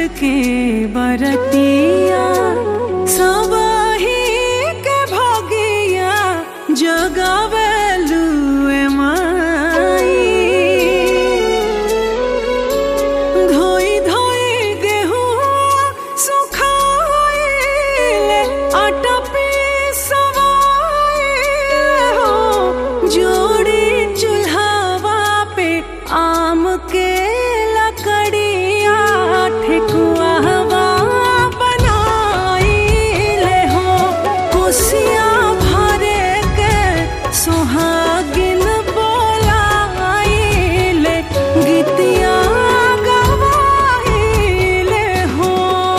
के बरतिया सबही के भगिया जगावेलू माई धोई धोई गेहुआ सुखाइले आटा पिसवाइले हो जोड़ी चूल्हावा पे आम के लकड़िया ठेकुआवा बनाइले हो कुसिया भरे के सोहागिन बोलाइले गीतिया गवाइले हो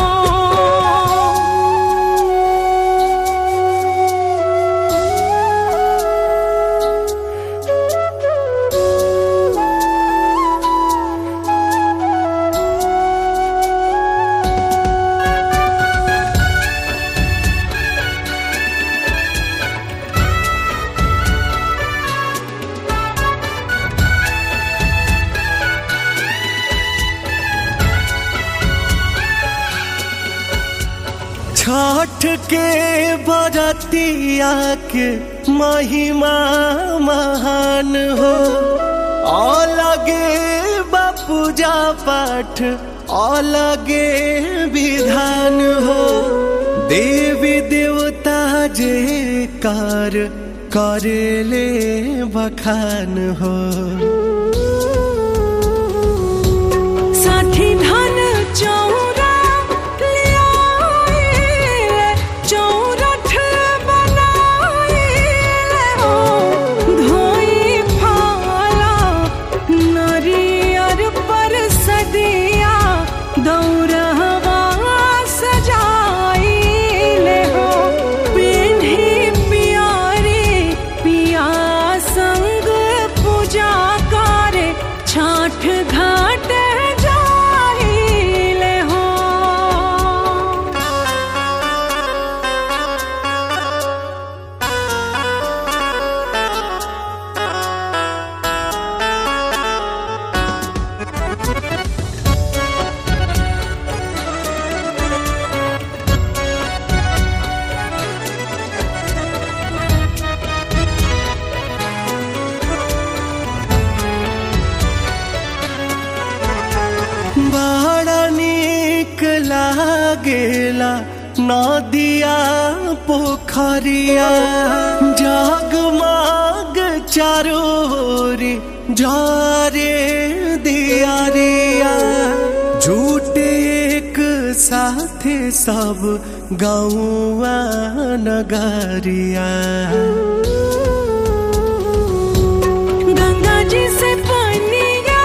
छठ के बरतिया के महिमा महान हो अलगे बा पूजा पाठ अलगे विधान हो देवी देवता जे कार करेले बखान हो साठी धन चौरा लियाइले चौरठ बनाइले हो धोई फाला नरियर पर सदिया दौरहवा सजाइले हो पिन्ही पियारी पिया संग पूजा करे छाठ घाट जाइले हो बड़ा नीक लागेला नदिया पोखरिया जगमग चारोरी जारे दियारिया झूठे एक साथे सब गौआ नगरिया गंगा जी से पनिया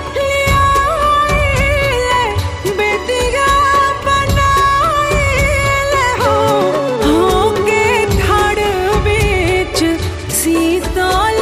लियाइले बेतिया बनाइले हो होके ठाड़ बीच शीतल